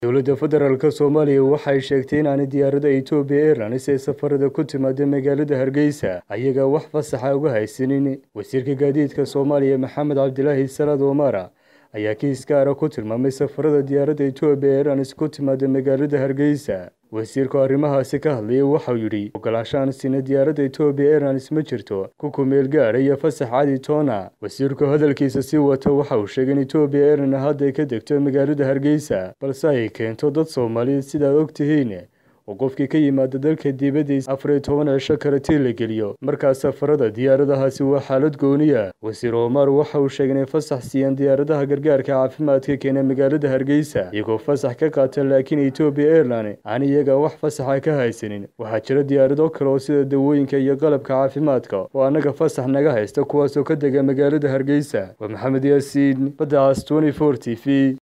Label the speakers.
Speaker 1: dowladda federaalk soomaaliya waxay sheegtay inaanay diyaarada etoobiya airlines ee safarada ku timaada magaalada hargeysa ayagaa wax fasaxa uga haysanin wasiirka gaadiidka soomaaliya maxamed cabdilaahi salaad omara ayaa kiis gaara ku tilmaamay safarada diyaaradda etoobiya airlines ku timaada magaalada hargeysa wasiirku arrimahaasi ka hadlayay waxau yidhi ogolaashaan sina diyaaradda etoobiya airlines ma jirto ku kumeel gaadha iyo fasax cadi toona wasiirku hadalkiisa sii wata waxa uu sheegay in etoobiya airline hadday ka degto magaalada hargeysa balse ay keento dad soomaaliyeed sidaad og tihiin oo qofkii ka yimaada dalka dibaddiisa afar iyo toban cisho karatii la geliyo markaas safarada diyaaradahaasi waa xaalad gooniya wasiir omar waxa uu sheegay inay fasax siiyeen diyaaradaha gargaarka caafimaadka keena magaalada hargeysa iyagoo fasax ka qaata laakiin etoobiya airline aan iyaga wax fasaxa ka haysanin waxaa jira diyaarado kale oo sida dawooyinka iyo qalabka caafimaadka oo annaga fasax naga haysta kuwaasoo ka dega magaalada hargeysa waa maxamed yaasiin badda cas t t v